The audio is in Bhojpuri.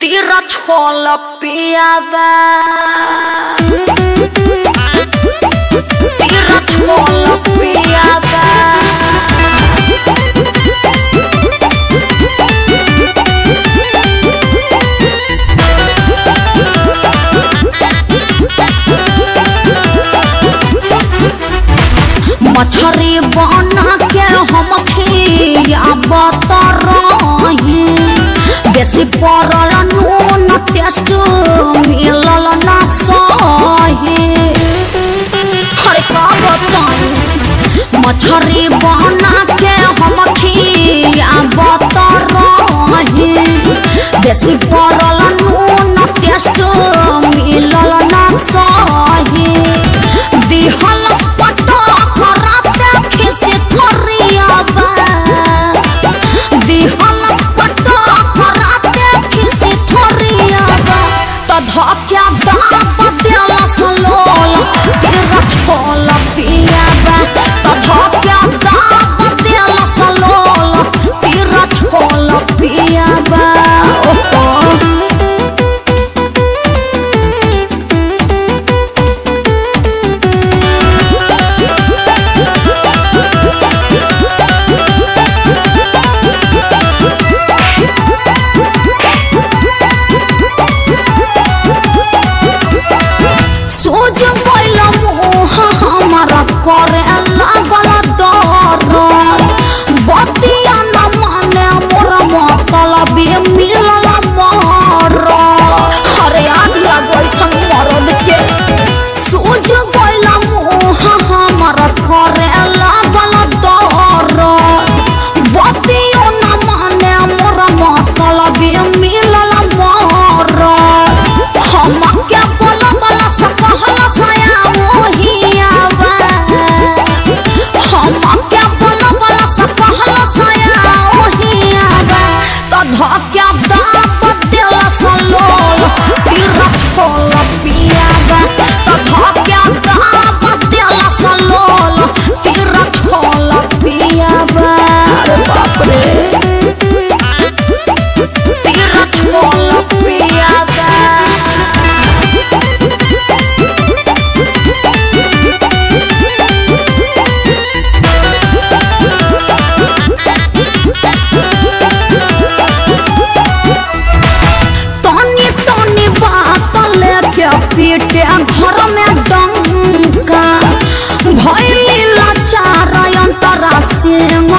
तेरा छोला पियावा तेरा छोला पियावा मछरी बना के हम खियाबत रही बेसी पड़ल नून टेस्ट मिलल ना सही हरे का बताई मछरी बना के हम खियाबत रही बेसी पड़ल नून टेस्ट मिलल ना सही दिहल पटक राते खिसे थरियाबा दिहल पटक राते खिसे थरियाबा त धक्या दाप देला सलोल तेरा छोल पियाबा त धक्या दाप देला सलोल तेरा छोल पियाबा ओहो सोच गइल मुह हमारा करे लागल दर बतिया न माने मोर मतलब मिलल मर हरे आग लागल संग मरद के सोच गइल मुह हमारा करे लागल दर बतिया न माने मोर मतलब मिलल मर हम क्या बोला बोला सकहला सया मोहियावा हम क्या बोला बोला सकहला सया मोहियावा तो धक्या दाप देला सलोल तेरा छोला पियावा तो धक्या दाप देला सलोल तेरा छोला पियावा अरे बाप रे तेरा छोला पियावा तनी तनी बात लेके पीटे घर में डंका भैली लाचार अंतरा सिंह